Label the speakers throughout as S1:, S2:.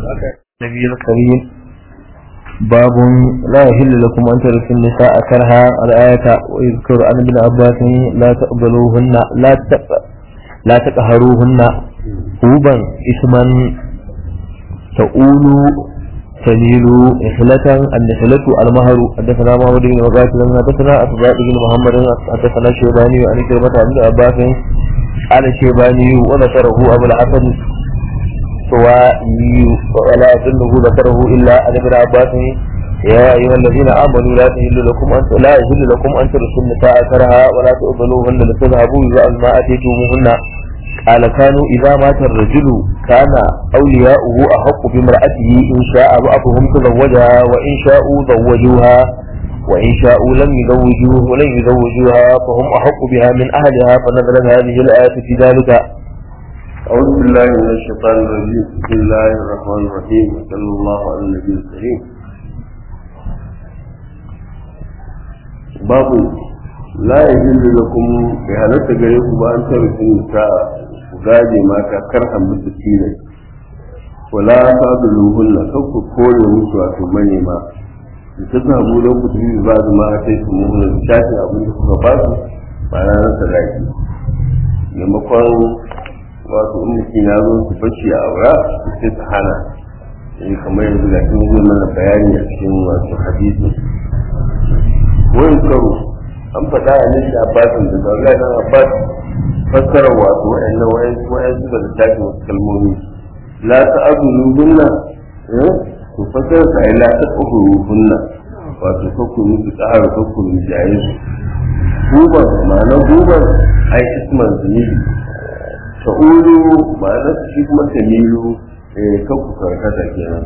S1: النبي الكريم باب لا يحل لكم أن ترثوا النساء كرها الآية ويذكر عن ابن عباس لا تقبلوهن لا تق... لا تقهروهن هوبا اسما تقول تميل إحلة النحلة المهر حدثنا محمد بن مقاتل حدثنا أصداق بن محمد حدثنا شيباني عن كلمة ابن عباس قال الشيباني وذكره أبو الحسن سوائي ولا أظنه ذكره إلا عن ابن عباس يا أيها الذين آمنوا لا تهل لكم أن لا يهل لكم أن ترثوا النساء كرها ولا تؤذلوهن لتذهبوا إذا ما أتيتموهن قال كانوا إذا مات الرجل كان أولياؤه أحق بامرأته إن شاء بعضهم تزوجها وإن شاءوا زوجوها وإن شاءوا لم يزوجوه ولن يزوجوها فهم أحق بها من أهلها فنزلت هذه الآية في ذلك
S2: أعوذ بالله من الشيطان الرجيم بسم الله الرحمن الرحيم وصلى الله على النبي الكريم باب لا يجوز لكم بهالة غيركم بأن ترثوا النساء gaje mata karhan musu tilai wala ta duluhunna kan ku kore musu wato manema da ta samu lokacin da ba su ma a sai su muhuna da shafin abin da kuka ba su ba na nan sadaki maimakon wato in mutum ya zo su bashi a aura sai su hana sai kamar yanzu da kin zo mana bayani a cikin wato hadisi wani karo an faɗa a nishi abbasin da zaga dan abbas fassara wato wa'annan wa'an suka da tafi wasu kalmomi la ta azulu hunna to fassara ta la ta azulu hunna wato kakku musu tsara kakku jaye su guban ma'ana guban ai isman zunubi ta'ulu ma'ana shi kuma tamilu kakku karkata kenan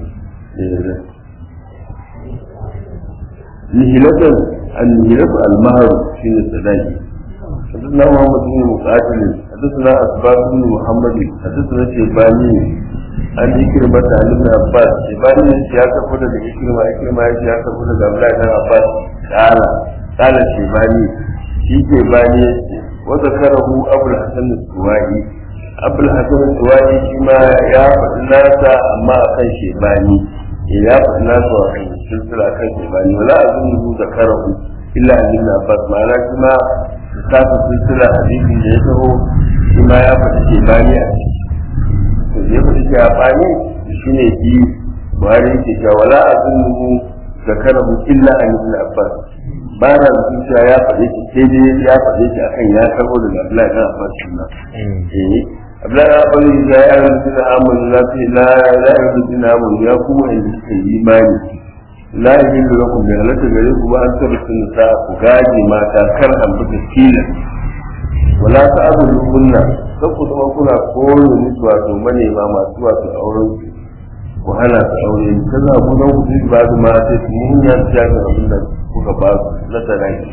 S2: nihilatan an-nihilatu al-mahar shine sadaqi حدثنا محمد بن مقاتل حدثنا أسباب بن محمد حدثنا شيباني عن إكرمة عن ابن عباس شيباني يا كفر لك إكرمة إكرمة يا كفر لك عبد الله بن عباس قال قال شيباني في شيباني وذكره أبو الحسن السوائي أبو الحسن السوائي فيما يا الناس أما أكن شيباني يا الناس أكن سلسلة أكن شيباني ولا أظنه ذكره إلا عن ابن عباس معناه كما littafin silsila hadisin da ya taho shi ma ya faɗi ke bani a ciki to ya faɗi ke bani shi ne fi buhari yake cewa wala a zunnuhu da karamu illa an ibn abbas ba na zutun cewa ya faɗi ki sai dai ya faɗi ki akan ya karbo daga abdullahi dan abbas shi ma eh abdullahi dan abbas ya yi ayyukan da amanu la fi la la ayyukan da amanu ya kuma inda suka yi imani la yahillu lakum bi halaka gare ku ba an tabbata nisa ku gaji mata kar an buga tila wala ta'budu kunna sai ku zama kuna koyo musu wato manema masu wato auren su ku hana su aure ta za ku nan ku ji ba su ma sai su mun ya ta ga abin da kuka ba su na sadaki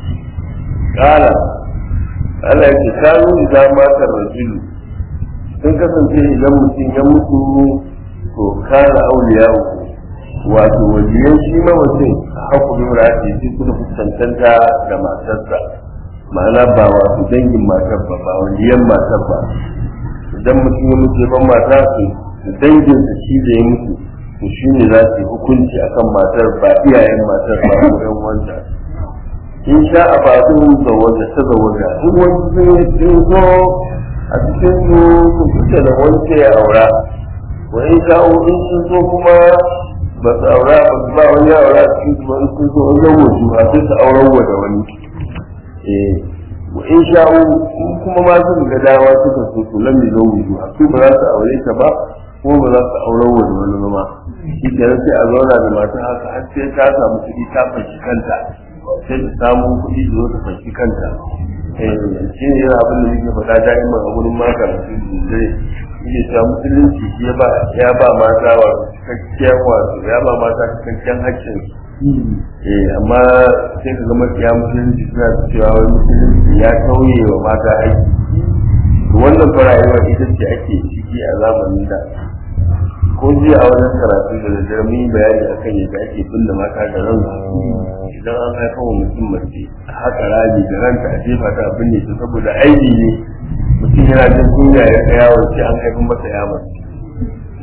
S2: kala Allah ya ce kanu idan matar rajulu sun kasance idan mutum ya mutu to kana auliya uku wato wajiyan shi mamacin a haku bin rafi shi suka fuskantanta da matarsa ma'ana ba wato dangin matar ba ba wajiyan matar ba idan mutum ya mutu ban mata su dangin sa shi da ya mutu to shi ne za su yi hukunci akan matar ba iyayen matar ba ko yan wanda in sha a faɗin zawaja ta zawaja in wani sun zo a cikin su su fita da wani ya aura wa in sha'u in sun zo kuma ba su aura ba su ba wani aura a cikin su wani sun zo wajen wasu a sai su auren wa da wani eh in sha'u in kuma ma su ga dawa suka so su lam yi zo wuju a su ba za su aure ta ba kuma ba za su auren wa da wani ma shi kenan sai a zauna da mata haka har sai ta samu kuɗi ta fanshi kanta sai ta samu kuɗi da zo ta fanshi kanta shi ne yana abin da muke faɗa da'iman a wurin maka da su zai yake cewa musulunci shi ya ba mata wa cikakken wato ya ba mata cikakken haƙƙin eh amma sai ka zama ya musulunci suna cewa wani musulunci ya tauye wa mata aiki to wannan fara'ewa ita ce ake ciki a zamanin da ko jiya a wajen karatu da daddare mun yi bayani akan yadda ake binne mata da ran idan an haifa wa mutum mace a haka rami da ranta a jefa ta a binne ta saboda aiki ne mutum yana jin kunya ya ga yawon ce an haifin masa ya mace shi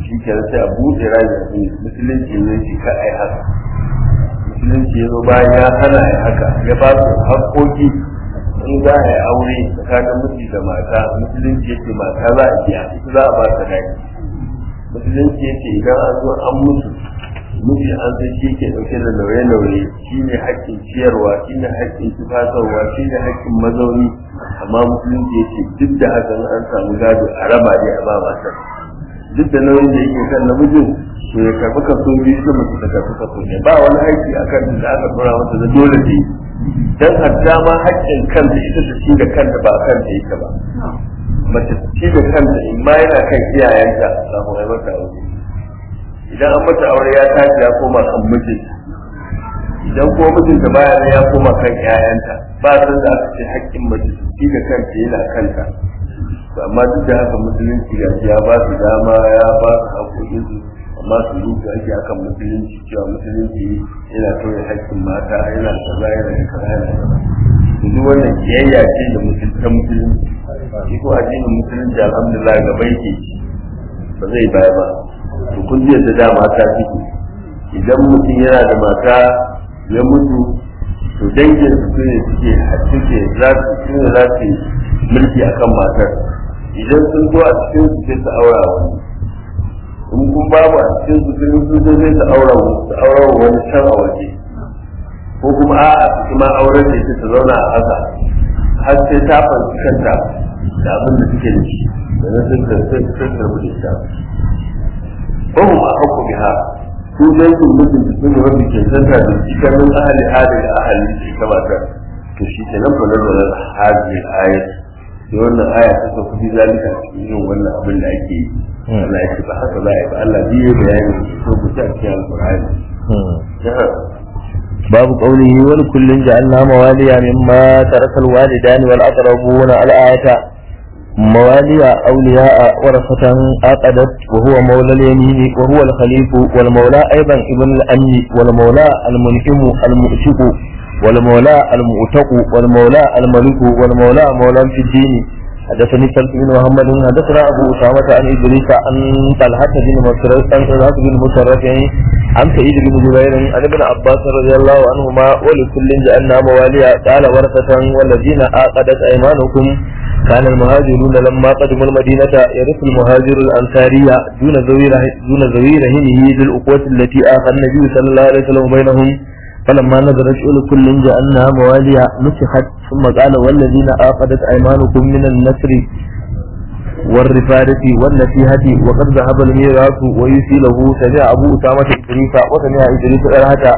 S2: shi ke sai a buɗe rami a duniya musulunci ne shi ka ai haka musulunci ya zo bayan ya hana ya haka ya ba su haƙƙoƙi in za a yi aure tsakanin miji da mata musulunci yake mata za a biya ita za a ba ta daki musulunci yake idan an zo an mutu miji an san shi ke ɗauke da nauye-nauye shi ne haƙƙin ciyarwa shi ne haƙƙin tufatarwa shi ne haƙƙin mazauni amma musulunci yake duk da haka an samu gado a raba ne a ba matar duk da nauyin da yake kan namijin to ya karɓi kaso biyu da mace ta karɓi kaso ne ba wani aiki a kan da aka tura masa da dole ne dan hatta ma haƙƙin kanta ita ta ci da kanta ba a kanta yake ba mace ta ci da kanta in ma yana kan iyayenta kafin a mata aure idan an mata aure ya tashi ya koma kan mijinta idan ko mijinta baya nan ya koma kan iyayenta ba san da aka ce haƙƙin mace ta ci da kanta yana kanta amma duk da haka musulunci ga ya ba su dama ya ba su haƙoƙin su amma su rufe ake akan musulunci cewa musulunci yana kawai haƙƙin mata yana kaza yana da kaza yana kaza duk wannan kiyayya ce da musulunci musulunci shi ko addinin musulunci alhamdulillah gaba yake ba zai baya ba to kun ji da dama ta fiki idan mutum yana da mata ya mutu to dangin su ne suke suke za su ne za su mulki akan matar idan sun zo a cikin su sai su aura wani in kun babu a cikin su sun sun zo sai su aura su aura wani can a waje ko kuma a a su kuma auren da ita ta zauna a haka har sai ta fanci kanta da abin da suke da shi da na sun sun sun karbi da ita ko mu a hukku biha su dangin mutum da sun rabu ke santa da cikin ahali hali da ahali da ita matar to shi ke nan fa nazarin hali ayat sai wannan aya ta sauka fi zalika cikin yin wannan abin da ake yi Allah ya ce ba haka za a yi ba Allah biyu bayani ko ku ta cikin alqur'ani
S1: باب قوله ولكل جعلنا مواليا مما ترك الوالدان والأقربون الآية مواليا أولياء ورثة عقدت وهو مولى اليمين وهو الخليف والمولى أيضا ابن الأم والمولى المنعم المؤشق والمولى المؤتق والمولى الملك والمولى مولى في الدين حدثني سلف بن محمد حدثنا ابو اسامه عن ادريس عن طلحه بن مسرف عن طلحه بن مسرف عن سعيد بن جبير عن ابن عباس رضي الله عنهما ولكل جعلنا مواليا قال ورثة والذين عقدت ايمانكم كان المهاجرون لما قدموا المدينة يرث المهاجر الأنصارية دون ذوي دون ذوي رهنه بالأقوة التي آخى النبي صلى الله عليه وسلم بينهم فلما نظرت كل جعلنا مواليا نسخت ثم قال والذين آقدت أيمانكم من النسر والرفادة والنسيهة وقد ذهب الميراث ويسي له سمع أبو أسامة إدريس وسمع إدريس إرهة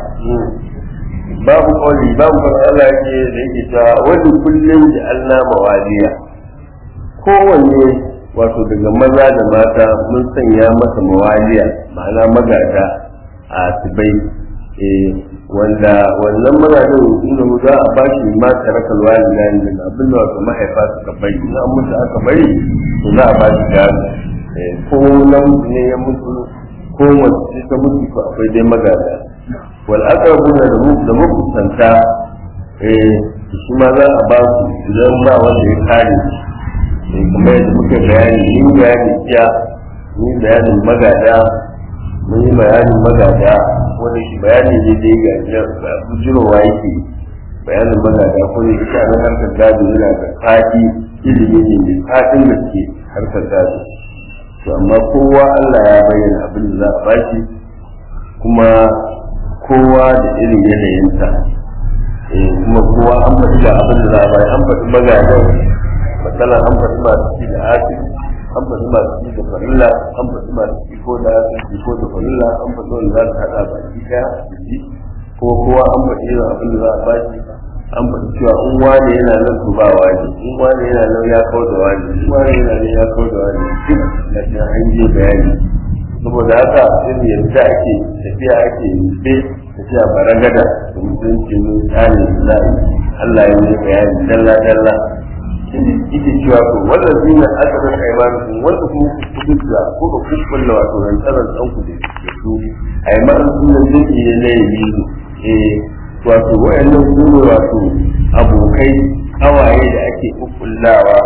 S2: babu kawai babu kan Allah yake da yake cewa wani kullum da Allah mawaliya kowanne wato daga maza da mata mun sanya masa mawaliya ma'ana magada a tibai wanda wannan mazajen inda za a ba shi ma tarakal walida ne daga abin da wato mahaifa suka bari in an mutu aka bari to za a ba shi gado ko namiji ne ya mutu ko mace ta mutu ko akwai dai magada wal aqrabuna da mu da makusanta eh shi ma za a ba su idan ba wanda ya kare shi kamar yadda muka bayani yin bayani jiya yin bayanin magada mun yi bayanin magada wanda shi bayani ne da ya ga bujirowa yake bayanin magada ko ne ita nan harkar gado yana da fadi ilimi ne mai fadin gaske harkar gado to amma kowa Allah ya bayyana abin da za a bashi kuma kowa da irin yanayinsa kuma kowa an faɗi da abin da za a bashi an faɗi magadan matsala an faɗi masu ci da asiri an faɗi masu ci da farilla an faɗi masu ci ko da asiri ko da farilla an faɗi wanda za su haɗa baki ɗaya da shi ko kowa an faɗi irin abin da za a bashi an faɗi cewa in wani yana nan to ba wani in wani yana nan ya kawo da wani in wani yana nan ya kawo da wani duk na cikin an yi bayani saboda haka irin yadda ake tafiya ake yi tafiya baragada da mutunci mun tsani da Allah ya yi bayani dalla dalla yake cewa to wannan zina aka san aimanin wanda kuma kudin da ko da kuskun wato ran tsaron dan ku da su aimanin sunan zai ne ne yi eh wato wayannan su ne wato abokai kawaye da ake kukkullawa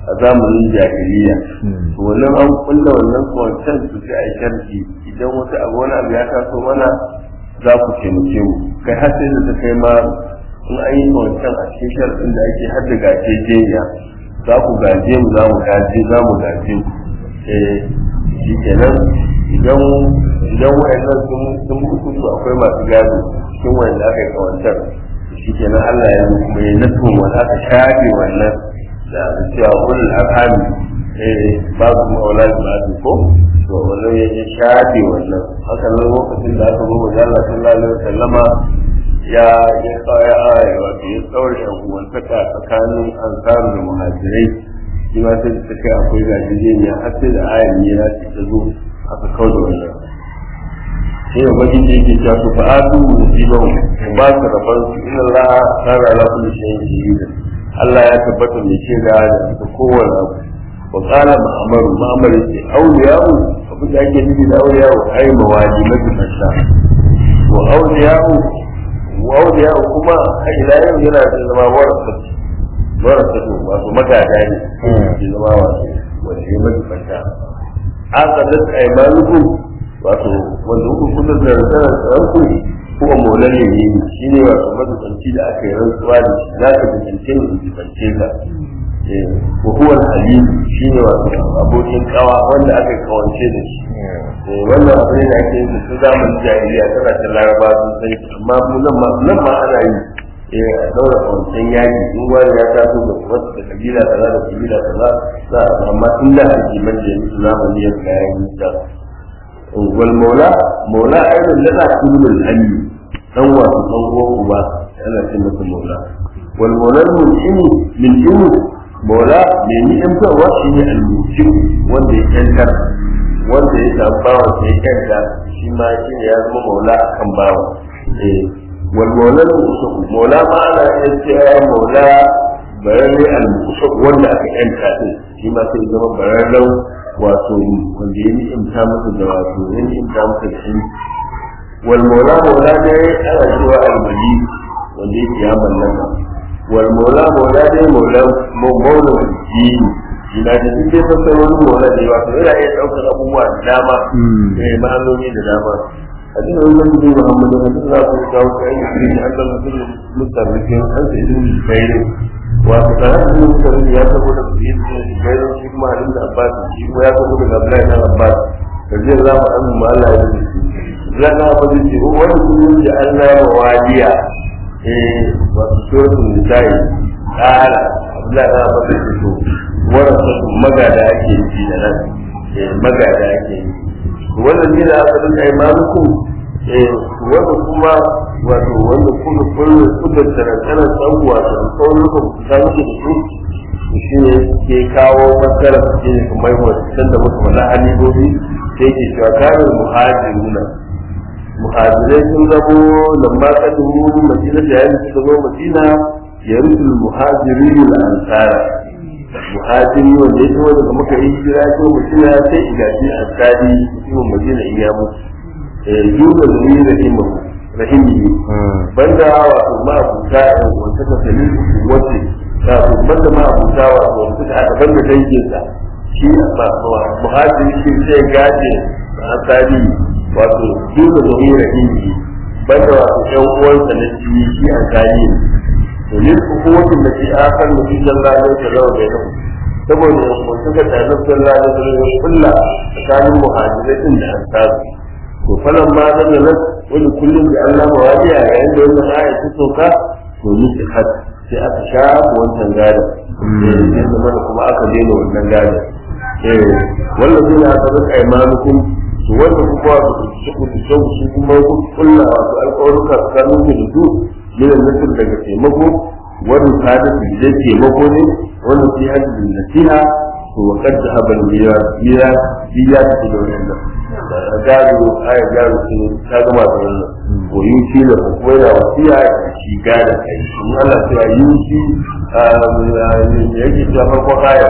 S2: a zamanin jahiliya to wannan an kulla wannan kawancan su sai a yi sharhi idan wata abu wani abu ya taso mana za ku taimake mu kai har sai da ta kai ma in an yi kawancan a cikin sharɗin da ake har da gace jeniya za ku gaje mu za mu gaje za mu gaje mu eh shi kenan idan idan wayannan sun sun mutu to akwai masu gado cikin wanda aka yi kawancan shi kenan Allah ya yi kuma ya nasu wanda aka shafe wannan da cewa ulul arhami eh babu maula ba ko to wannan ya ya shafe wannan haka nan lokacin da aka zo wa Allah sallallahu alaihi wasallama ya ya tsaya aya wato ya tsawar yan uwantaka tsakanin ansar da muhajirai shi ma sai da take akwai gajiyayya har sai da ayan ne ya ce ta zo aka kauda wannan sai ya baki da yake cewa fa atu musibahu ba su rabar su inna Allah kana ala kulli shay'in shahida Allah ya tabbata mai ce da da kowane abu wa qala ma'amaru ma'amaru ce awliya'u abin da ake nufi da awliya'u ai mawali majalisha wa awliya'u wa awliya'u kuma a ila yau yana da zama warasa warasa wato magada ne ke zama wato wanda ya majalisha aqadat aymanukum wato wanda kuka kudur da rantsar tsarku kuma maulan ne ne shi ne wato mazubanci da aka yi rantsuwa da shi za ka jibance ne jibance ka wa huwa halim shi ne wato abokin kawa wanda aka kawance da shi wannan abu ne da ake yin su zamanin jahiliya tana ta laraba sun san shi amma mu nan ma nan ma ana yi a daura kawancen yaki in wani ya taso da wasu da kabila kaza da kabila kaza za a amma tun da ake manje musu zamani ya kayan nisa والمولى مولى أيضا لنا كل الأمي هو تصور أبا أنا كلمة المولى والمولى المنعم من جنو مولى من يمكن وشي المنعم wanda ya yanka wanda ya samu bawa sai ya yanka shi ma shi ne ya zama maula a kan bawa wal maula al-musuq maula ma ana iya cewa maula bararre al-musuq wanda aka yanka din shi ma sai zama bararren wato wanda ya ni'imta masa da wato ya ni'imta masa da shi wal maula maula ne ana cewa al-mali wanda yake ya mallaka wal maula maula ne maula maula jini ina da duk dai fasar wani maula ne wato yana iya ɗaukar abubuwa da dama eh ma'anoni da dama hadin da wannan bin Muhammadu hadin za ku kawo kai ne da Allah mutum mutarrifin an sai din bayre wato da haka ne suka rinda ya tabo da biyu da bayre shi kuma hadin da Abbas shi kuma ya tabo da Abdullahi dan Abbas kaje za mu an mu Allah ya yi zaka ba zai ce wani kullun da Allah ya wadiya eh wato suratul nisa'i qala Abdullahi dan Abbas ya ce warasa magada ake yi da nan magada ake yi wannan ne da aka dinga imanukum wanda kuma wato wanda kuma kullu kudin tarantana san wato sauran ku ta muke da su shi ne ke kawo matsala shi ne kuma yi wasu da muka wala halibobi sai ke cewa karin muhajiruna muhajirai sun zamo lamma kadu madina da yayin suka zo madina ya rusul muhajiri da ansara muhajiri wanda ya zo daga muka yi hijira ko madina sai igaji ansari mutumin madina in ya mutu yuga zuri rahimu rahimi banda wato ma abuta wanda ta sani wace wato banda ma abuta wato wanda ta aka banda danginsa shi ba muhajiri shi sai gaje ansari wato yuga zuri rahimi banda wato ƴan uwansa na jini shi ansari ne to lil hukumatin da ke akan nabi sallallahu alaihi wasallam bainahu saboda yanzu suka tare sallallahu alaihi wasallam kulla tsakanin muhajirai din da ansari to falan ma da nan wani kullum da Allah mawadiya yayin da wannan aya ta sauka to ni ta had sai aka shafa wancan gada eh sai zama kuma aka daina wannan gada eh wannan suna aka rika imanukum to wanda kuma su su su su kuma kullu wato alƙawaruka tsakanin da su yana nufin daga taimako wani kada su da taimako ne wani fi hajjin nasiha to wa kadda habal mira mira biya ta da wannan gado aya gado shi ta gama da wannan ko yuci da kuma yana wasiya shi gada kai kuma Allah ya yuci yake ta farko aya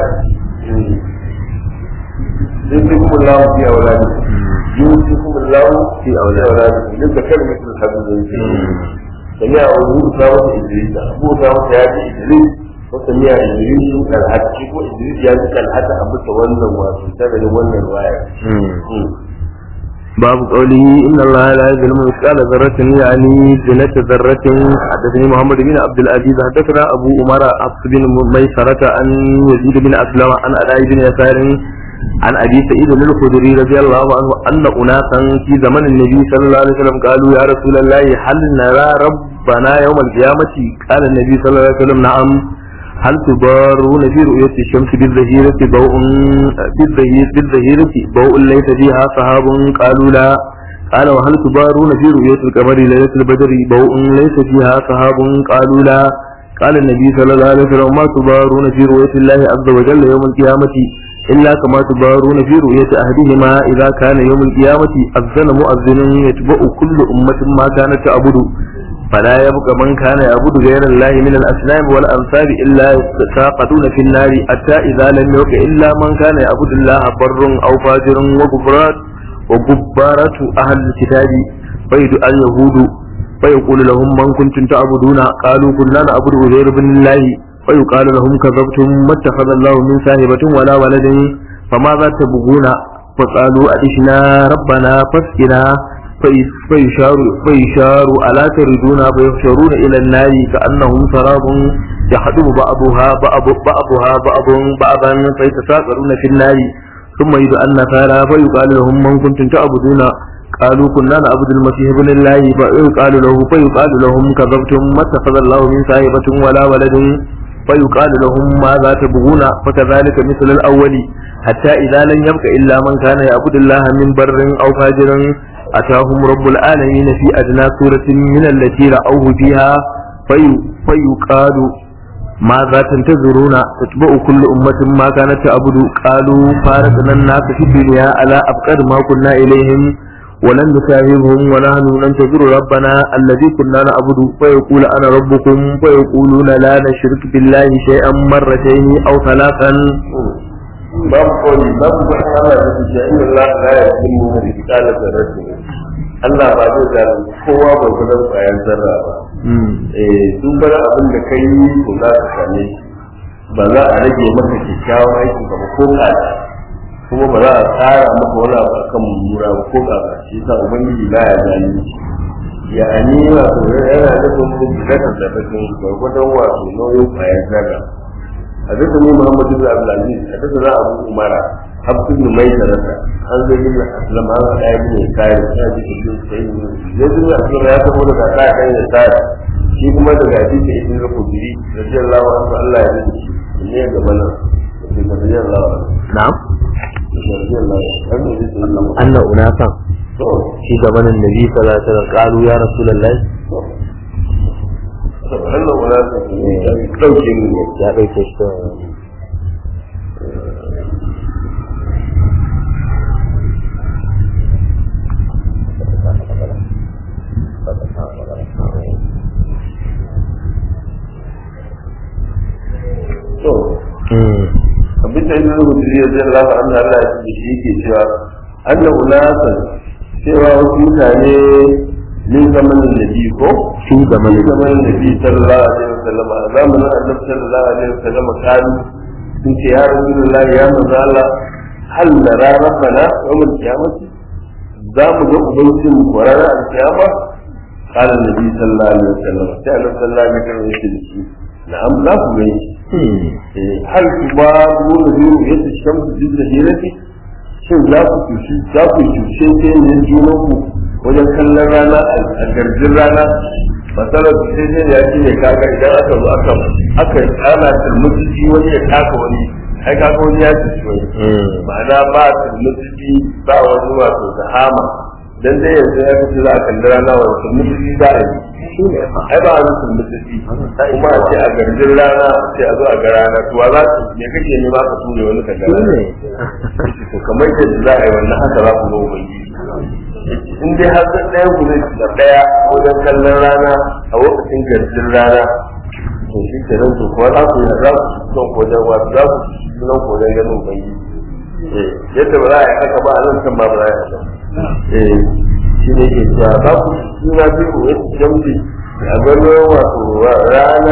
S2: يوصيكم الله في أولادكم يوصيكم الله في أولادكم لك كلمة الحمد لله سمع أبو أسامة إدريس أبو أسامة يأتي إدريس wata miya idris kalhat shi ko idris ya ji kalhata a bisa wannan wato sanadin wannan waya
S1: باب قوله إن الله لا يظلم مثقال ذرة يعني زنة ذرة حدثني محمد بن عبد العزيز حدثنا أبو أمر حفص بن ميسرة عن يزيد بن أسلم عن أداء بن يسار عن أبي سعيد الخدري رضي الله عنه أن أناسا في زمن النبي صلى الله عليه وسلم قالوا يا رسول الله هل نرى ربنا يوم القيامة قال النبي صلى الله عليه وسلم نعم هل تضارون في رؤية الشمس بالظهيرة ضوء بالظهيرة ضوء ليس فيها سحاب قالوا لا قال وهل تضارون في رؤية القمر ليلة البدر ضوء ليس فيها سحاب قالوا لا قال النبي صلى الله عليه وسلم ما تضارون في رؤية الله عز وجل يوم القيامة إلا كما تضارون في رؤية أحدهما إذا كان يوم القيامة أذن مؤذن يتبع كل أمة ما كانت تعبد فلا يبقى من كان يعبد غير الله من الأصنام والأنصاب إلا يتساقطون في النار حتى إذا لم يبق إلا من كان يعبد الله بر أو فاجر وكفرات وكبارة أهل الكتاب فيدعى اليهود فيقول لهم من كنتم تعبدون قالوا كنا نعبد غير بن الله فيقال لهم كذبتم ما اتخذ الله من صاحبة ولا ولد فماذا تبغون فقالوا أدشنا ربنا فاسقنا فيشار, فيشار ألا تردون فيحشرون إلى النار كأنهم سراب يحدب بعضها بعض بعضها بعض بعضا فيتساقرون في النار ثم يدعى النصارى فيقال لهم من كنتم تعبدون قالوا كنا نعبد المسيح ابن الله فيقال له فيقال لهم كذبتم ما اتخذ الله من صاحبة ولا ولد فيقال لهم ماذا تبغون فكذلك مثل الأول حتى إذا لم يبق إلا من كان يعبد الله من بر أو فاجر أتاهم رب العالمين في أدنى سورة من التي رأوه فيها في فيقال ماذا تنتظرون تتبع كل أمة ما كانت تعبد قالوا فارقنا الناس في الدنيا على أبقد ما كنا إليهم ولن نساهمهم ونحن ننتظر ربنا الذي كنا نعبد فيقول أنا ربكم فيقولون لا نشرك بالله شيئا مرتين أو ثلاثا
S2: babu kawai babu wani Allah da su shi inda Allah la ya yi mu da kitalar da rasu Allah ba zai zalunci kowa ba gudan bayan zarra ba eh duk wani abin da kai to za ka same shi ba za a rage maka kyakkyawan aiki ba ko kada kuma ba za a tsara maka wani abu akan mummura ba ko kada shi yasa ubangiji la ya zalunci ya ani wato yana nufin da da bakin gwargwadon wato nauyin bayan zarra حدثني محمد بن عبد العزيز حدثنا ابو عمر حفص بن ميسرة عن زيد بن اسلم عن عطاء بن يسار هذه كلهم سعيد زيد بن اسلم يا تقول لك عطاء بن يسار shi kuma daga hadisi ibn al-khudri radiyallahu anhu Allah ya rike shi ne ga mana radiyallahu anhu
S1: نعم
S2: radiyallahu anhu
S1: أن أناسا
S2: to
S1: في زمن النبي صلى الله عليه وسلم قالوا يا رسول الله
S2: wannan wala ta dauke mu
S1: ya ɗauke shi ta
S2: to abin da ibn hudri ya zai lafa an Allah ya ce shi yake cewa anna ulasan cewa wasu mutane min zamanin nabi ko
S1: في زمن
S2: min zamanin nabi sallallahu alaihi wasallam a zamanin annabi sallallahu alaihi wasallam kalu sun ce ya rasulullah ya manzo Allah hal nara rabbana yawmal qiyamati za mu ga ubangijin mu ranar alkiyama قال النبي صلى الله عليه وسلم سأل صلى الله عليه وسلم يقول نعم لا تبين هل تبارون في رؤية الشمس بالظهيرة shin za ku cuci za ku cuce ke ne junan ku wajen kallon rana a garjin rana masalar cuce ne ya ce ne kaga idan aka zo aka aka ana turmutsiki wani ya taka wani ai kaga wani ya cuci wani ma'ana ba turmutsiki ba wani wato zahama dan dai yanzu ya kace za a kalli rana wani turmutsiki za a yi ai ba wani turmutsiki kuma a ce a garjin rana sai a zo a ga rana to wa za su me kake nema ka ture wani ka ga rana to kamar yadda za a yi wannan haka za ku zo ubangiji in dai har san ɗaya ku zai da ɗaya wajen kallon rana a lokacin garjin rana to shi ke nan to kuwa za ku yi za ku son wajen wasu za ku ci nan wajen ganin ubangiji yadda ba za a yi haka ba a nan kan ba ba za a yi haka eh shi ne ke cewa za ku ci suna biyu wani jambi a ganin wato rana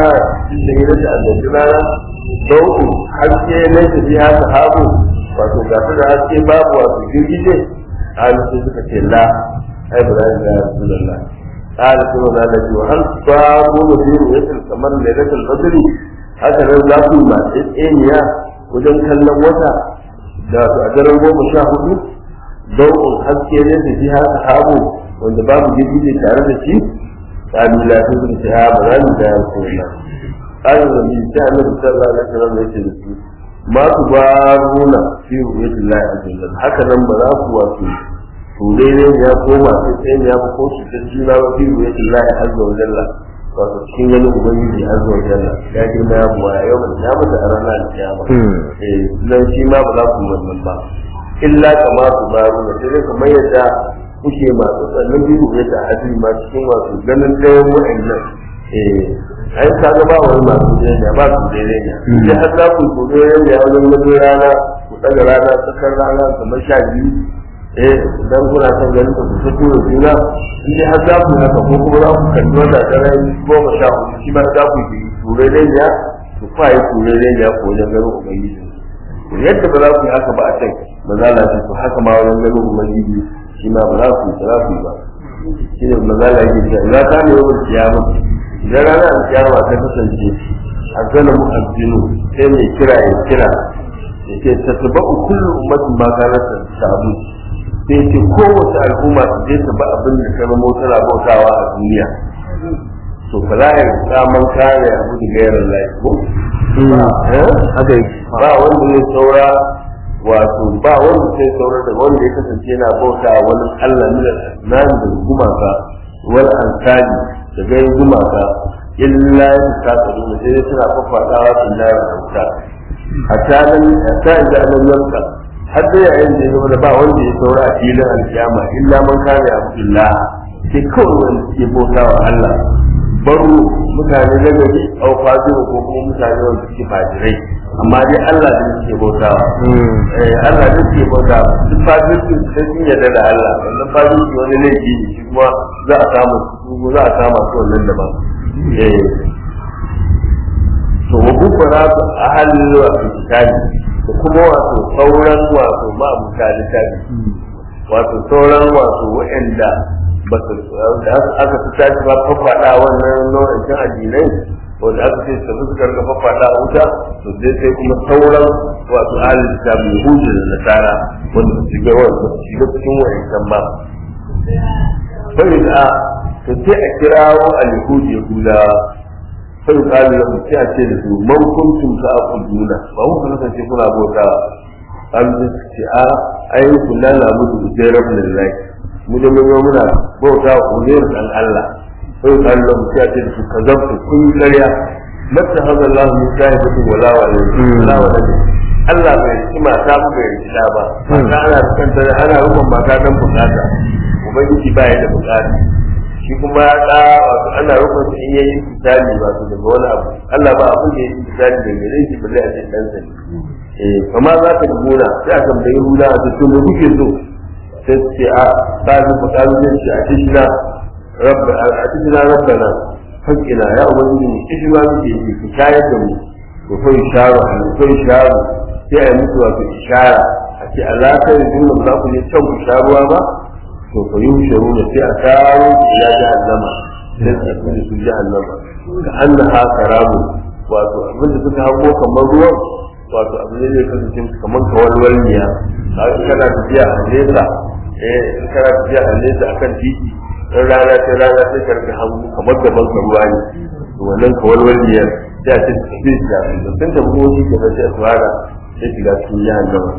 S2: cikin hira da annabi rana dauku haske ne ta biya sahabu wato ga su da haske babu wato girgije a sai suka ce la ai ba za ya rasulullah قال ثم قال له وهل تقامون في رؤية القمر ليلة البدر هكذا ذاك ما تسئنيا وجن كلم وتا da a daren goma sha hudu dau'un haske ne da ji haka habu wanda babu girgije tare da shi kalu la su sun ce ha ba za mu da yanku na kalu da bi ta annabi sallallahu alaihi wasallam ya ce da su ma ku ba runa fi ru'yatillahi azza wajalla haka nan ba za ku wato ture ne ya koma sai sai ya ba ko su dan juna ba fi ru'yatillahi azza wajalla wato cikin wani ubangiji azza wajalla ya girma ya buwa yau ban ya mata a ranar kiyama eh dan shi ma ba za ku wannan ba illa kama su ba runa sai dai kamar yadda kuke masu sannan biyu ya ta hadiri ma cikin wasu ganin ɗayan wa'annan eh ai ka ga ba wani masu jami'a ba su daidai ne idan har za ku ku daidai ne wajen wajen rana ku ɗaga rana tsakar rana kamar sha biyu eh idan kuna son ganin ku ta tura juna in dai har za ku haka ko kuma za ku kalli wata dare goma sha hudu shi ma za ku yi turai daidai ku kwa yi turai daidai ko wajen ganin ubangiji yadda ba za ku yi haka ba a can ba za a ce to haka ma wajen ganin ubangiji shi ma ba za ku yi ba ku yi ba shi ne magana yake cewa za ta ne yawan kiyama idan rana a kiyama ta kasance a zana mu aljinu sai mai kira ya kira ya ce ta taba kullu ummatin ma kana ta sabu sai ce kowace al'umma ta je ta ba abin da ta zama tana bautawa a duniya to fa la ya saman kare abu da gairar lafiya
S1: haka yake
S2: ba wanda zai saura wato ba wanda sai saurar da wanda ya kasance yana bauta wani Allah min al-asnan da gumaka wal ansari da gai gumaka illa ya ta tsaro da sai suna fafadawa sun da wuta hatta nan hatta idan nan yanka har da yayin da ya ba wanda ya saura a filin alkiyama illa man kana abdullah sai kawai wanda ke bauta wa Allah baro mutane na gari au fajiru ko kuma mutane wanda suke fajirai amma dai Allah da suke bautawa eh Allah da suke bautawa duk fajirci sai sun yarda da Allah wannan fajirci wani laifi ne shi kuma za a samu su za a samu su wannan daban eh to wa gubara ahli wa kitabi da kuma wato sauran wato ma mutane tabi wato sauran wato wa'anda ba su da aka fi tashi ba fafaɗa wannan nau'in cin addinai wanda aka ce su suka rika fafaɗa wuta to dai sai kuma sauran wato alil kitab yahudu da nasara wanda su shiga wanda su shiga cikin wa'ancan ba sai da to sai a kirawo al-yahud yahuda sai kalu da sai a ce da su man kuntum ka aquduna ba mu kana ce kuna bauta an ce a ayi kullana lamu da rabbul lahi mu da mun muna bauta wa uzair dan Allah sai Allah mu ya ce su kazabtu kun ƙarya mata hada Allah min shahidatu wala walidi wala walidi Allah bai ci mata mu bai ci da ba mata ana kanta ana rukun mata dan bukata ubangiji ba ya da bukata shi kuma ya da wato ana rukun shi in yayi misali wato daga wani abu Allah ba abin da yake misali da gare shi balle a ce dan sa eh kamar za ka gona sai a tambayi hula a ce to me kuke so sai ce a ɗazin faɗaɗin shi a cikin rabba a cikin rabbana haƙƙina ya ubangiji mu kishi ma muke yi ku shayar da mu to fa isharu a ko isharu sai a yi musu wato ishara a ce Allah kai da jumla ba za ku je can ku sha ruwa ba to fa yi sharu da sai a taro ila jahannama sai a tafi da su jahannama ka annaha karamu wato abinda suka hango kamar ruwan wato abu ne zai kasance kamar kawalwalniya kana tafiya a nesa eh in kana tafiya a nesa akan titi in rana ta rana sai ka rika hannu kamar gaban ka ruwa ne to wannan kawalwalniyar sai a ce ta tafi ta da sun tafi wani ke sai a tsara sai shiga cikin jihar gaba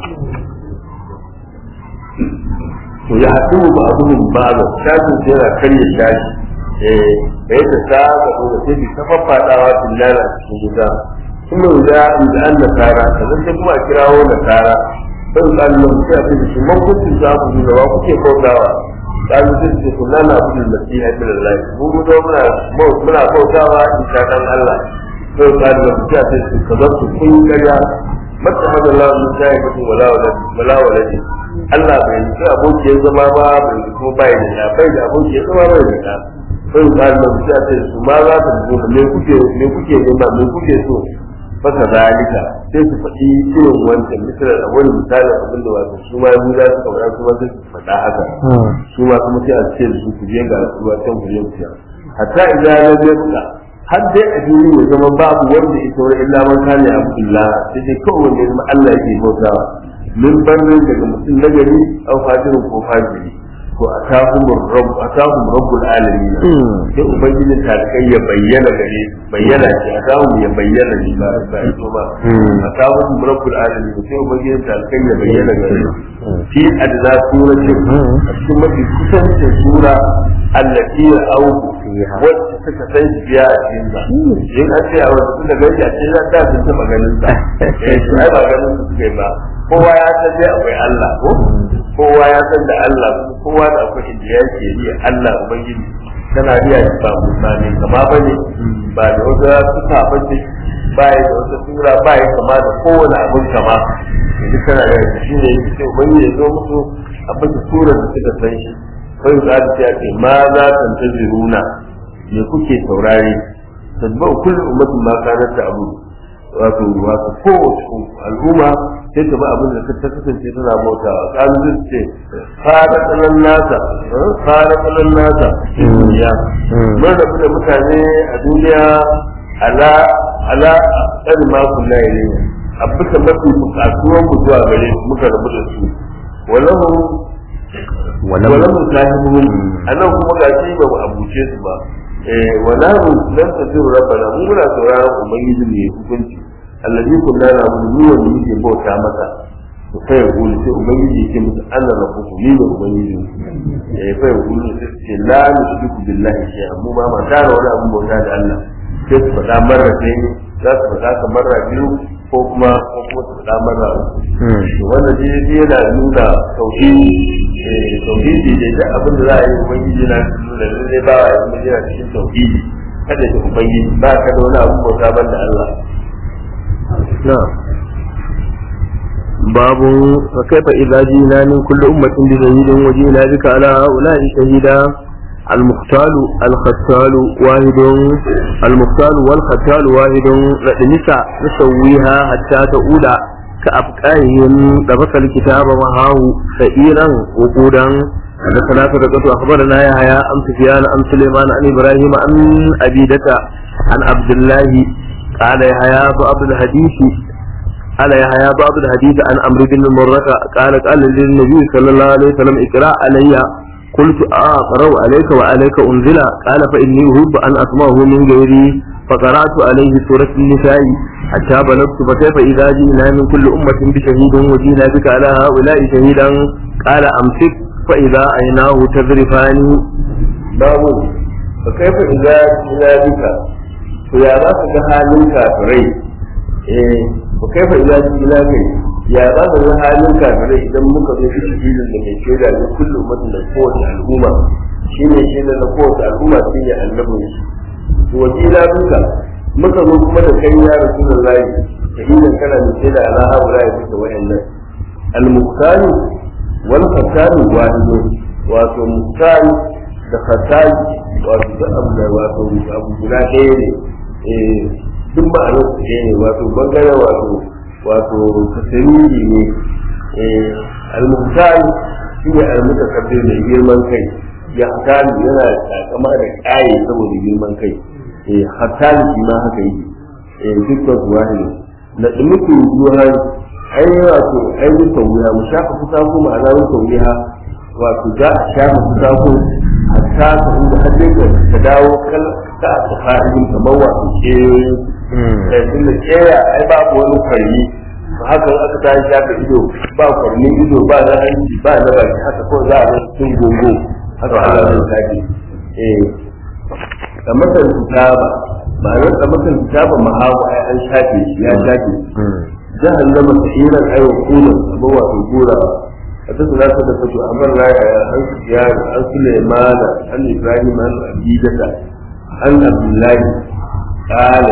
S2: to ya haɗu ba abubuwan ba da shafin sai yana karya shashi eh da yadda ta ga da sai ta faffaɗawa tillala cikin wuta kuma da an nasara sannan sai kuma a kirawo nasara sai kallon sai a cikin man kuntum za ku nuna wa kuke bautawa kalu sai ce kunna na abudul masiha ibn allah mu mu zo muna muna bautawa isa dan allah sai kallon sai a cikin kazatu kun kariya mata hadallahu min sahibati wala waladi wala waladi Allah bai yi aboki ya zama ba bai yi kuma bai da bai da aboki ya zama bai da sai ka da mutum sai su ma za ta zo me kuke me kuke nema me kuke so faka zalika sai su faɗi irin wancan misalar a wani misalin abin da wato su ma yi za su kamar su ma sai su faɗa haka su ma kuma sai a ce da su ku je ga ruwa can ku je ku sha hatta idan na je kuka har dai a duniya ya zama babu wanda ya saura illa man kana abdullah sai dai kawai wanda ya zama Allah yake bautawa min bannin daga mutum na gari au fajirin ko fajiri to atahum rabb atahum rabbul alamin sai ubangiji ta kai ya bayyana gare bayyana ce atahum ya bayyana ne ba ba ito ba atahum rabbul alamin sai ubangiji ta kai ya bayyana gare fi adna suratin a cikin mafi kusancin sura allati au wacce suka san shi biya a cikin sa in an ce a wanda suka gani a cikin sa da sun taɓa ganin sa eh to ai ba ganin su suka yi ba kowa ya san dai akwai Allah ko kowa ya san da Allah kowa da akwai inda yake yi Allah ubangiji kana riya shi ba musa ne kama bane ba da wata suka bace ba ya da wata sura ba ya kama da kowane abin kama duk kana da shi ne yake ubangiji ya zo musu abin da surar da suka san shi sai za ta ce ma za ta tantaziruna me kuke saurare tadba'u kullu ummatin ma kanat ta'budu wato wato kowace al'umma sai ta ba abin da ta kasance tana mota kan zai ce fara tsanan nasa fara tsanan nasa duniya mun rabu da mutane a duniya ala ala tsari ma kula ne a bisa mafi bukatuwan mu zuwa gare su muka rabu da su walahu walahu sahibun anan kuma ga shi ba mu abuce su ba eh walahu lam tasiru rabbana mu muna sauraron ubangiji ne hukunci allazi kunna na mu wanda yake bauta masa to sai ya gulu sai ubangiji yake musu ana rabbuku ni ne ubangiji eh sai ya gulu sai ce la nushriku billahi shay'an mu ba ma tara wani abu bauta da Allah sai su faɗa marra sai za su faɗa ka marra biyu ko kuma ko kuma su faɗa marra uku to wannan dai dai yana nuna tauhidi eh tauhidi dai da abin da za a yi ubangiji na nuna lalle ba a yi yana cikin tauhidi kada ka ubangiji ba ka da wani abu bauta ban da Allah
S1: نعم باب فكيف إذا جئنا من كل أمة بشهيد وجئنا بك على هؤلاء شهيدا المختال الختال واحد المختال والختال واحد نساء نسويها حتى تؤول كأبقائهم لبس الكتاب معه سئيرا وقودا حدثنا صدقة أخبرنا يحيى أم سفيان أم سليمان عن إبراهيم عن أبيدة عن عبد الله قال يحيى بعض الحديث قال يحيى بعض الحديث عن عمرو بن مرة قال قال للنبي صلى الله عليه وسلم اقرا علي قلت اقرا عليك وعليك انزل قال فاني احب ان اسمعه من غيري فقرات عليه سوره النساء حتى بلغت فكيف اذا جئنا من كل امه بشهيد وجئنا بك على هؤلاء شهيدا قال امسك فاذا عيناه تذرفان
S2: باب فكيف اذا جئنا بك to ya za ka ga halin kafirai eh ko kai fa ila ila kai ya za ka ga halin kafirai idan muka zo shi filin da mai shaida ne kullum mutum da kowace al'umma shine shaida na kowace al'umma shine annabin shi to wakila duka muka zo kuma da kai ya rasulullahi shahidan kana mai shaida ala haula ya fita wayannan al-muqtani wal khatani wahidu wato muqtani da khatani wato da abu da wato abu guda ɗaya ne duk ma'anar su ne wato bangare wato wato tasiriri ne al-muhtal shi ne al-mutakabbir mai girman kai ya hatali yana takama da kaye saboda girman kai eh hatali shi ma haka yake eh dukkan su wahidi na dumukin juhan ai wato ai dukkan wuya mu shafa kusa ko ma'ana dukkan wuya wato za a shafa kusa ko hatta ka inda har dai ka dawo kal ka ta fa'idin kamar wato keyoyin eh tunda keya ai babu wani kwarni haka aka ta shafa ido ba kwarni ido ba na hanci ba na baki haka ko za a ga cikin gongo haka Allah zai tafi eh kamar da kitaba ma'anar kamar da kitaba mahawa ai an shafe shi ya shafe jahannama sa'iran ai wa kunan kamar wato gora حدثنا صدقة أمر لا عن سفيان عن سليمان عن إبراهيم عن عبيدة عن عبد الله قال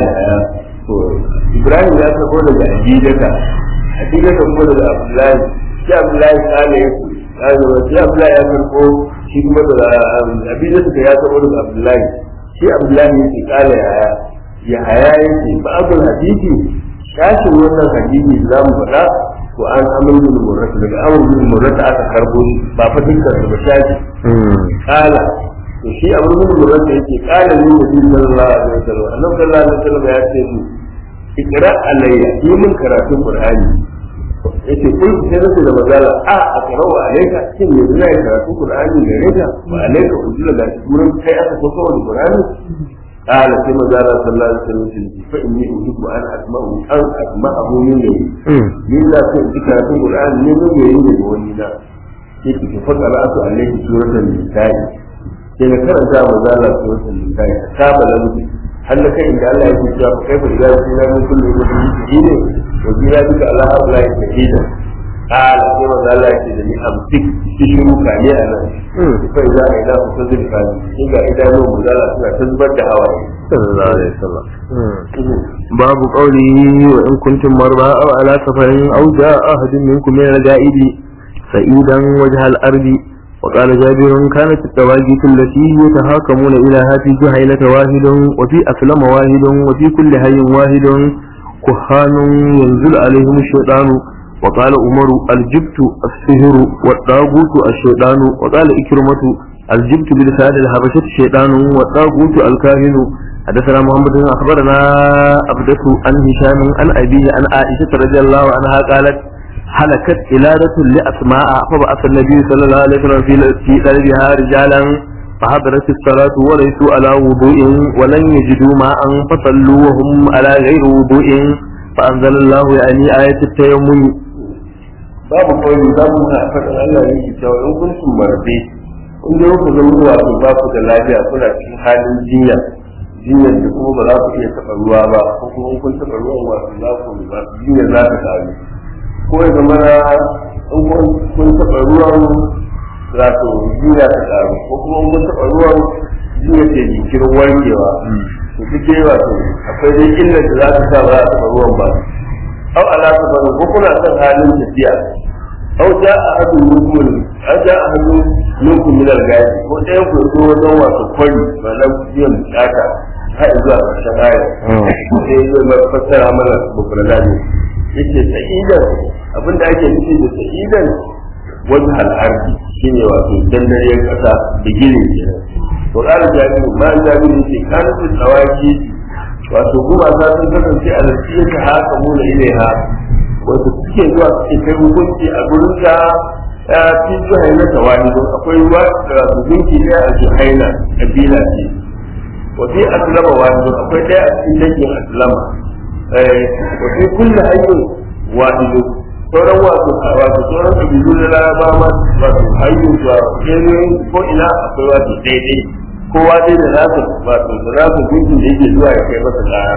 S2: إبراهيم لا تقول لك عبيدة عبيدة تقول لك عبد الله شيء عبد الله قال يقول قال شيء عبد الله يقول shi kuma da abin da suka ya sabo daga abdullahi shi abdullahi yake kala yaya ya haya yake ba'abul hadisi shashin wannan hadisi za mu faɗa ko an amal bin murrata daga amal bin murrata aka karbo shi ba fa dukkan su ba shashi kala to shi amal bin murrata yake kala ne da bin sallallahu alaihi wasallam annabi sallallahu alaihi wasallam ya ce mu ikra alayya yi min karatun qur'ani yace kun sai nace da magana a a karau alayka shin yanzu zai karatu qur'ani gare ka ba alayka ujula da turan kai aka so kawai qur'ani قال كما قال صلى الله عليه وسلم فإني أحب أن أسمع أن أسمعه مني من لا ذكر في القرآن من يريد ولينا yake ki faɗa ra'atu alaihi suratul nisa'i sai na karanta wa zalla suratul nisa'i ta balanci har da kai inda Allah yake cewa fa kaifa idza kunna min kulli ummatin shahida wa jira bika ala haula shahida qala sai wa zalla yake da ni amsik ki shiru ka ne anan fa idza ila fazil fa shi ga idanu mu zalla suna tabbar da hawaye
S1: sallallahu alaihi wasallam babu qawlihi wa in kuntum marba aw ala safarin aw jaa ahadun minkum min al-ga'idi sa'idan wajha al-ardi وقال جابر كانت التواجيت التي يتهاكمون إليها في جهينة واحد وفي أسلم واحد وفي كل هي واحد كهان ينزل عليهم الشيطان وقال عمر الجبت السهر والطاغوت الشيطان وقال إكرمة الجبت بلسان الحبشة الشيطان والطاغوت الكاهن حدثنا محمد بن أخبرنا أبدة عن هشام عن أبيه عن عائشة رضي الله عنها قالت هلكت إلادة لأسماء فبعث النبي صلى الله عليه وسلم في في قلبها رجالا فحضرت الصلاة وليسوا على وضوء ولن يجدوا ماء فصلوا وهم على غير وضوء فأنزل الله يعني آية التيمم
S2: babu kawai za mu na faɗin Allah ne ke cewa in kun sun marbe in dai ku zama wato ba ku da lafiya kuna cikin halin jinya jinyar da kuma ba za ku iya taɓa ruwa ba ko kuma in kun taɓa ruwan wato za ku ba jinyar za ta ƙaru ko ya zama na in kun taɓa ruwan wato jinya ta ƙaru ko kuma in kun taɓa ruwan jinya ce jinkirin warkewa to duk dai wato akwai dai illar da za ta sa ba za a taɓa ruwan ba أو على سفر وكنا كان حالين تسيا أو جاء أحد منكم أو جاء أحد منكم من الغاية وده يقول هو دوا سفر فلم يم شاكا هاي إذا شغاية sai zai fassara mana bukula ne yace sa'idan abin da ake nufi da sa'idan wani al'ardi shine wato dandariyar kasa bigire kenan to ƙara jami'u ma jami'u yace kanin tsawaki wato gumaka sun kasance a lafiyar ta haka muna ilaiha wato suke zuwa suke kai hukunci a gurin ta ya fi juhaina ta wani don akwai ruwa da hukunci ɗaya a juhaina kabila ce wafi aslama wani don akwai ɗaya a cikin dangin aslama wafi kulle hanyar wahidu sauran wato wato sauran kabilu na laraba ma wato hanyar zuwa kenan ko ina akwai wato daidai kowa dai da nasa wato da nasa gunkin da yake zuwa ya kai masa kaya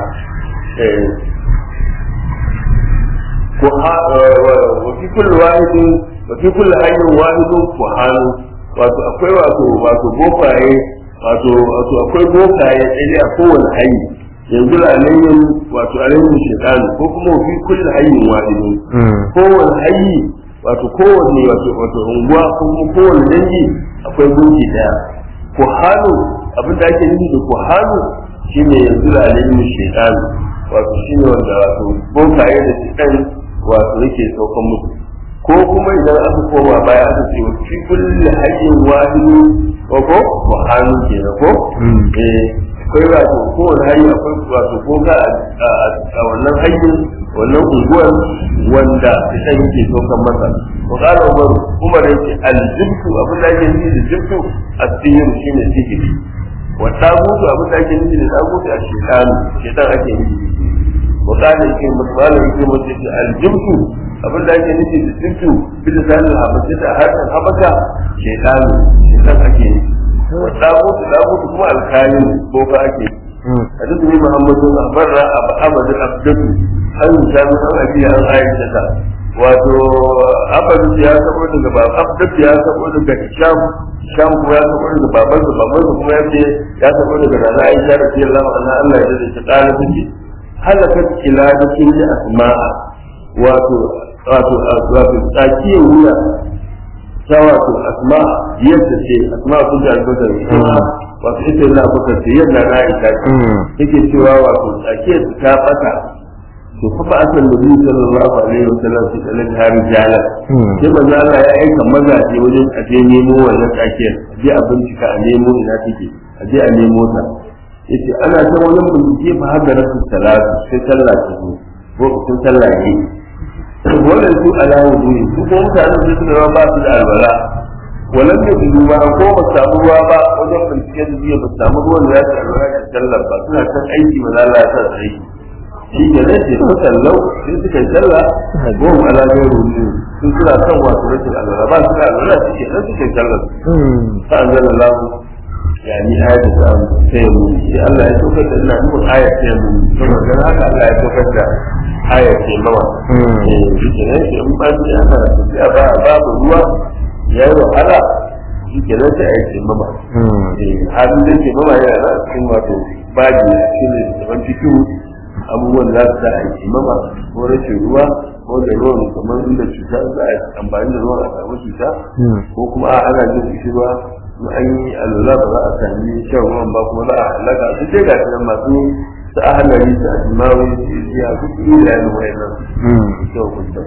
S2: ko ha wa fi kullu wahidin wa fi kullu hayyin wahidun ko hanu wato akwai wato wato bokaye wato wato akwai bokaye sai a kowane hayyi yanzu alayyin wato alayyin shaytan ko kuma fi kullu hayyin wahidun kowane hayyi wato kowane wato wato unguwa ko kuma kowane dangi akwai gunki daya kuhanu abin da ake nufi da kuhanu shine yanzu da alimin shaitan wato shine wanda wato bokaye da shaitan wato yake saukan musu ko kuma idan aka koma baya aka ce fi kulli hayyin wahidu ko ko kuhanu kenan ko eh akwai wato kowane hayyi akwai wato boka a wannan hayyin wannan unguwar wanda shaitan yake saukan masa وقال عمر عمر يقول الجبت أبو الله يجي الجبت السير شين السجن والتابوت أبو الله يجي التابوت الشيطان الشيطان أكيد وقال يقول مطلال يقول الجبت أبو الله يجي الجبت بلسان الحبشة هذا الحبشة شيطان شيطان أكيد والتابوت التابوت هو الكائن فوق أكيد حدثني محمد بن أخبرنا أبو أحمد الأبدل أن جامع أبي عن عائشة wato abin ya sabo daga baba abdul ya sabo daga sham sham kuma ya sabo daga baban sa baban sa kuma yace ya sabo daga rana aisha radiyallahu anha Allah ya dace ta kala take halakat ila da kinji asma'a wato wato wato tsakiyar wuya ta wato asma yadda ce asma kun da albakar kuma wato ita yana bakar ce yadda na aisha ce take cewa wato tsakiyar su ta bata to fa ba asan da biyu sallallahu alaihi wa sallam su kalli har jala sai manzo Allah ya aika mazaje wajen a je nemo wannan tsakiyar a je a bincika a nemo ina take a je a nemo ta yace ana ta wajen bincike fa har da rasu salatu sai sallah ta zo ko sun sallah ne wannan su ala wudu'i su ko mutanen da suka zama ba su da albala walan da su ba ko ba samu ruwa ba wajen bincike da biya ba samu ruwan da ya ci albala da sallar ba suna kan aiki ma za a sa su aiki shi ke nan ce su sallau sun suka yi sallah ko mu ala ga wudu'i sun suna kan wasu rashin albala ba su da albala su ke nan suka yi sallar sa an zala lahu yani ayat da sai mu shi Allah ya tokar da ina nufin ayat sai mu saboda haka Allah ya tokar da ayat ce mawa eh shi ne shi in ba shi ana tafiya ba babu ruwa ya yi wahala shi ke nan sai ayat ce mama eh halin da ke mama yana da cikin wato baji a cikin zaman cikin abubuwan da za su sa ayat ce mama ko rashin ruwa ko da ruwan kamar inda cuta za a amfani da ruwan a samu cuta ko kuma a ana jin ruwa in an yi alwala ba za a sami shan ruwan ba kuma za a halaka su dai ga nan masu su ahalari su ajimawi su iya su yi da yanin wayan nan kyau kusa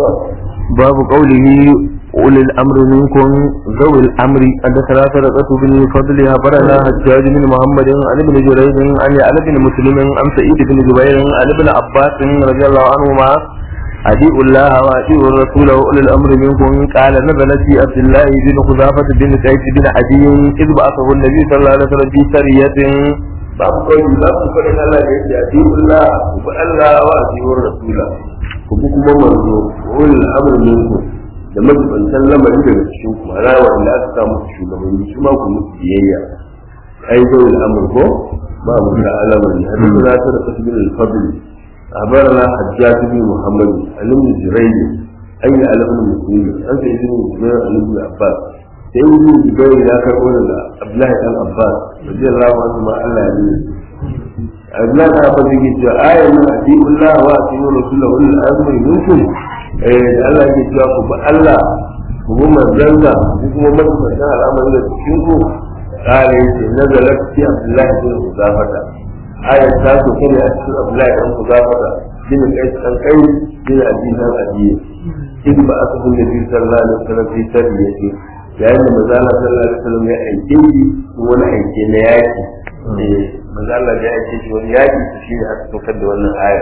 S1: باب قوله أولي الأمر منكم ذوي الأمر حدثنا سرقة بن فضل أخبرنا حجاج بن محمد عن ابن جريج عن علي بن مسلم عن سعيد بن جبير عن ابن عباس رضي الله عنهما أديء الله وأديء الرسول وأولي الأمر منكم قال نزلت في عبد الله بن خزافة بن سعيد بن عدي إذ بعثه النبي صلى الله عليه وسلم في سرية
S2: babu kawai za ku faɗin Allah da yake adiyullah ku bi Allah wa adiyur rasula ku bi kuma manzo wani al'amarin ku da majibantan lamari daga cikin ku ana wanda aka samu shugabanni su ma ku musu biyayya ai zai al'amur ko ba mu da alamari hadisi za ta da kasbin al-fadl أخبرنا حجاج بن محمد عن ابن جريج أي على ابن مسلم أنت ابن جبير عن ابن عباس sai yin jibai ya karɓo daga Abdullahi dan Abbas radiyallahu anhu ma Allah ya yi Abdullahi dan Abbas yake cewa ayat nan atiyullah wa atiyur rasulahu wal amri minkum eh Allah yake cewa ku bi Allah ku bi manzansa ku kuma mutunta al'amari da cikin ku kare yace nazalat fi Abdullahi bin Huzafata ayat ta so kane a cikin Abdullahi dan Huzafata bin kai san kai bin Abi dan Abi in ba aka bin Nabi sallallahu alaihi wasallam fi tarbiyati yayin da maza Allah sallallahu alaihi wasallam ya aike shi wani aike na yaki maza Allah ya aike shi wani yaki to shi ne aka saukar da wannan aya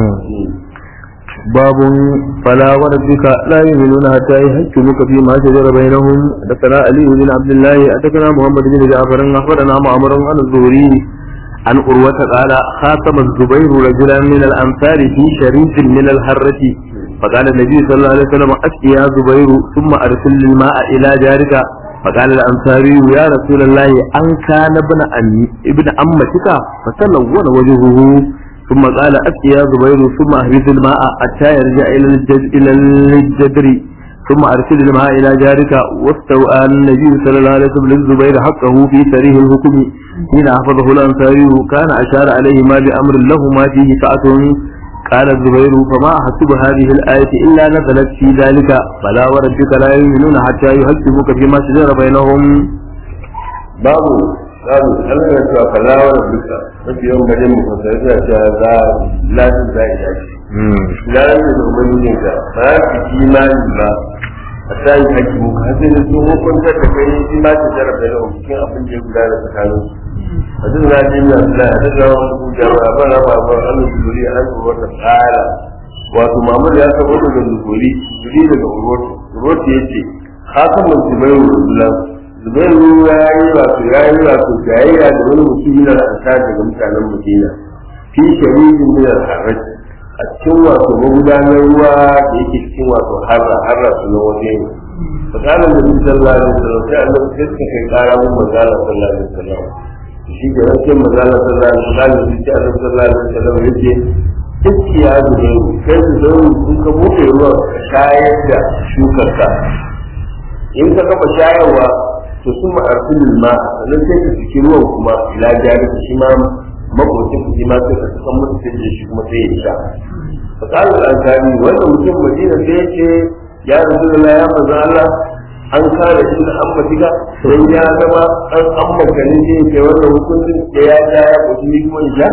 S1: باب فلا وربك لا يؤمنون حتى يحكموك فيما شجر بينهم حدثنا علي بن عبد الله حدثنا محمد بن جعفر اخبرنا معمر عن الزهري عن أروة قال خاطب الزبير رجلا من الأنصار في شريف من الهرة فقال النبي صلى الله عليه وسلم أسقي يا زبير ثم أرسل الماء إلى جارك فقال الأنصاري يا رسول الله أن كان ابن أمي ابن أمتك فتلون وجهه ثم قال أسقي يا زبير ثم أهبط الماء حتى يرجع إلى الجد إلى الجدر ثم أرسل الماء إلى جارك واستوى النبي صلى الله عليه وسلم للزبير حقه في سريه الحكم حين حفظه الأنصاري كان أشار عليه ما بأمر له ما فيه سعة قال الزبير فما أحسب هذه الآية إلا نزلت في ذلك فلا وربك لا يؤمنون حتى يحكموك فيما شجر بينهم
S2: babu babu Allah ya ce fa la wa rabbika mafi yawan gajen mu kan sai ya ce za latin za ya dace latin da ubangijin ka ba ki imani ba a sai haƙi mu ka sai sun hukunta da kai shi ma ta jarabe da cikin abin da ya gudana tsakanin a duk na ji na Allah a duk rawan ku jama'a ba na ba ba an zuri an wata tsara wato mamur ya sabo daga zuri zuri daga urwatu urwatu yace khatamun zubairu rasulullah zubairu ya yi wato ya yi wato jayayya da wani mutum yana da ansar daga mutanen madina fi shari'in min al-haraj a cikin wato magudanar ruwa da yake cikin wato harra harra sunan waje ne fakalan da bin sallallahu alaihi wasallam sai annabi sai suka kai kara mun manzala sallallahu alaihi wasallam shi ke nan sai manzala sallallahu alaihi wasallam sai annabi sallallahu alaihi wasallam yace iskiya zubairu kai zubairu sun ka buɗe ruwan ka shayar da shukarka in ka kafa shayarwa to sun ma'arfin ma sannan sai ka saki ruwan kuma ila jari shi ma makwacin ku shi ma sai ka saka masa sai da shi kuma sai ya sha fa qala al-ansari wannan mutum madina sai yace ya rasulullah ya manzo Allah an kare shi da an matiga dan ya zama an an maganin ne kai wannan hukuncin da ya ja ya kuji ni kuma ja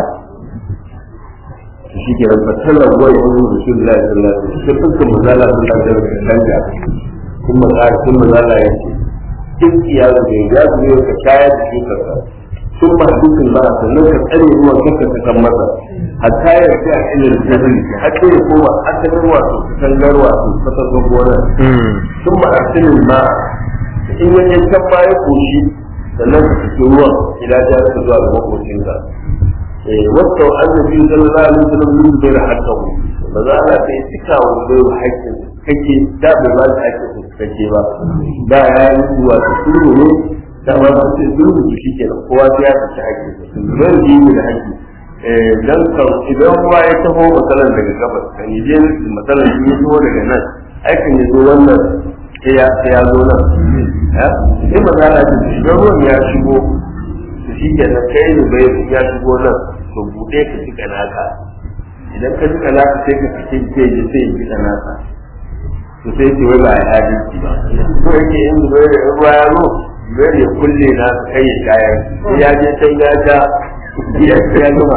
S2: shi ke rabar tallar wani wani rasulullahi sallallahu alaihi wasallam sai fuskar mazala sun da da canja kuma ƙara sun mazala ya ce duk ya zube ya zube ka shayar da shukar ka sun ma dukkan ba sannan ka tsare ruwan kanka ka kan masa hatta ya ce a ilil jahil hatta ya koma asalin wato katangar wato kasar gonar sun ma asalin ma in ya yankan ma ya koshi sannan ka fito ruwan ila ya rika zuwa ga makocinka wasu annabi sallallahu alaihi wasallam yin bai hatta ba za a sai cika wa bai haƙƙin kake da bai ba shi haƙƙin kake ba da ya yi wato sulhu ne da ba su ce sulhu shi kenan kowa sai ya tafi haƙƙin zai yi da haƙƙi dan kan idan ruwa ya taho matsalar daga gabas kan yi je matsalar shi ya taho daga nan aikin ya zo wannan sai ya sai ya zo nan sai matsala ce idan ruwan ya shigo to shi ke nan kai da bai ya shigo nan to buɗe ka cika naka idan ka cika naka sai ka fice ke je sai ya cika naka to sai ce wai ba ya adalci ba ko yake in bai da ruwa ya zo bai ya kulle na kai ya shayar ya je sai ya ja ya ya gama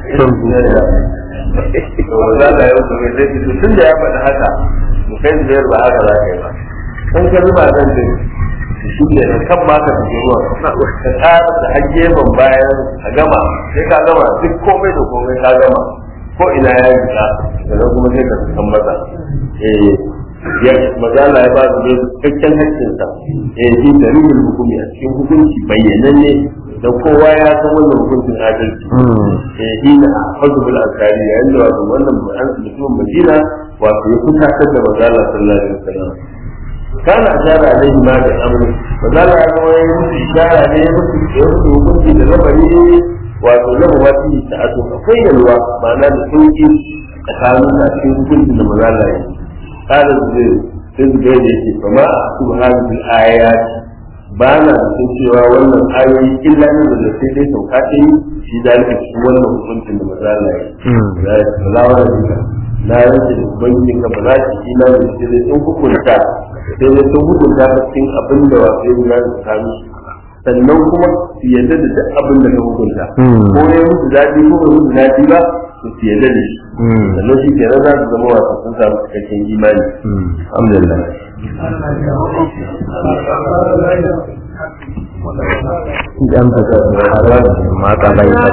S2: to za ka yi wasu mai zai to tun da ya faɗi haka to kai da ba haka za ka yi ba in ka zuba zan ce shi ne da kan ma ka fice ruwa ka tsara da hajje ban bayan a gama sai ka gama duk komai da komai ka gama ko ina ya yi ta daga kuma sai ka san masa eh ya mazala ya ba su cikakken hakkinsa eh shi da rubin hukumi a cikin hukunci bayyananne da kowa ya san wannan hukuncin adalci eh shi na hajjul asari yayin da wato wannan mutumin madina wato ya kusatar da mazala sallallahu alaihi wasallam kana ashara alaihi ma da amri mazala ya kuma ya musu ishara ne ya musu ya musu hukunci da lamari wato lahu wati ta'atu akwai yalwa ma'ana da sauki tsakanin da cikin hukuncin da mazala ya yi kada zai sai zai da yake fama a subhanahu ayat ba na sun cewa wannan ayoyi illa ne da sai dai sauka ta yi shi zalika cikin wannan hukuncin da mazala ya yi ya yi salawa da duka na yanke da ubangijin ka ba za ki ina da sai dai sun hukunta sai dai sun hukunta ta cikin abin da wasu yi na da sami sannan kuma su yadda da duk abin da ka hukunta ko ya musu daɗi ko bai musu daɗi ba su su yadda da shi sannan shi kenan za su zama wasu sun samu cikakken imani alhamdulillah
S1: idan ba ka harar mata bai ba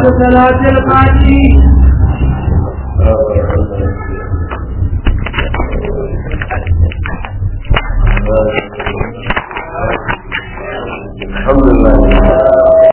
S2: alhamdulillah